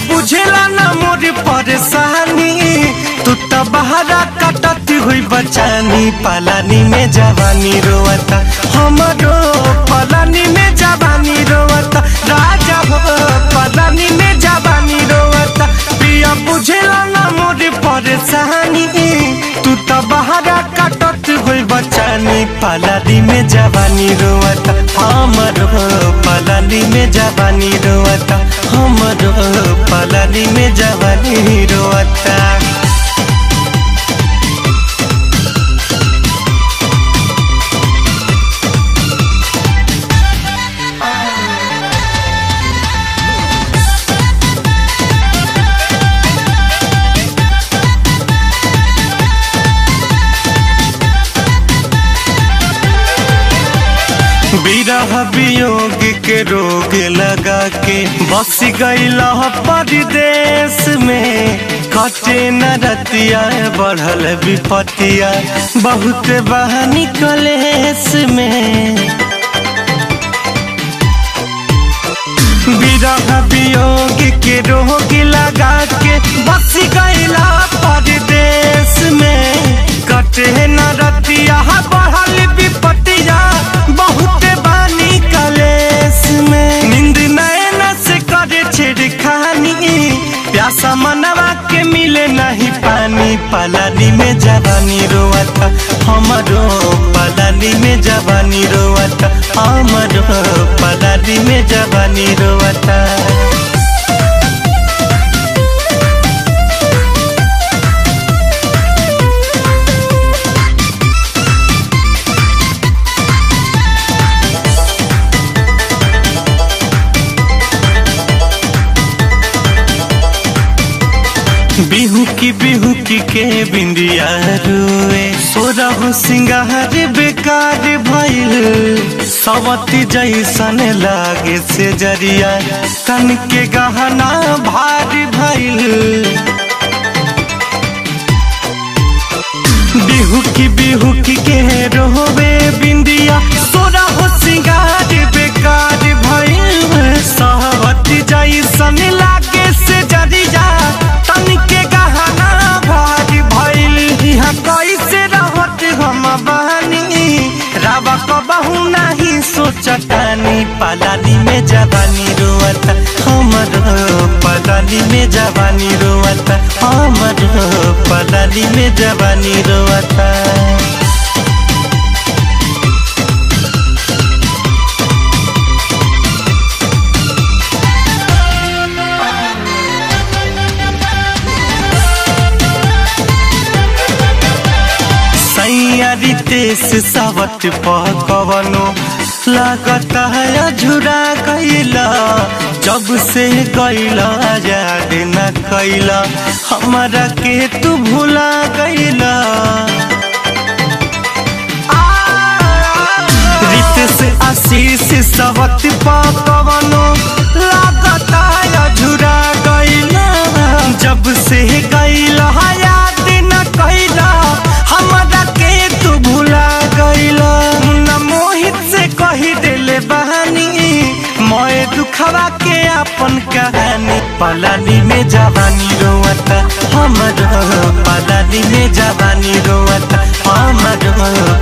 बुझेला ना मोर परेशानी तू तो बहरा कटती हुई बचानी पालानी में जवानी रोवता हमरो पालानी में जवानी रोवता राजा हो पालानी में जवानी रोवता प्रिया बुझेला ना मोर परेशानी तू तो बहरा कटत हुई बचानी पालानी में जवानी रोवता हमरो पालानी में जवानी रोवता हमरो पालानी में जवानी रोवता विरह वियोग के रोग लगा के बस गईला परदेश में कटे न रतिया बढ़ल विपतिया बहुत बहानी कलेश में विरह वियोग के रोग लगा के बस गईला परदेश में कटे न रतिया बढ़ल विपतिया बहुत बानी कलेश में नींद नैन से करे छिड़खानी प्यासा मनवा के मिले नहीं पानी पलानी में जवानी रोवता हमरो पलानी में जवानी रोवता हमरो पलानी में जवानी रोवता बिहू की बिहू की के बिंदिया रुए सोरह सिंगार बेकार भइल सवती जैसन लागे से जरिया तन के गहना भारी भइल बिहू की बिहू की के रोवे बिंदिया सोरह सिंगार बेकार भइल सवती जैसन लागे से जरिया तन के गहना भारी भइल यहाँ कैसे रहत हम बहनी रावा कबहू नहीं सोचतानी पालानी में जवानी रोवता हमर पलानी में जवानी रोवता हमर पलानी में जवानी रोवता सैयारी तेस सावट पकवनो लागता है झुरा गईला जब से गईला याद न कैला हमारा के तू भुला गईला रितेश आशीष सावट पकवनो लागता है झुरा गईला जब से गईला याद न कैला हमरा के तू भुला गईला मुन्ना मोहित से कही देले बहानी मोए दुखवा के अपन कहानी पलानी में जवानी रोवता हमर पलानी में जवानी रोवता हमर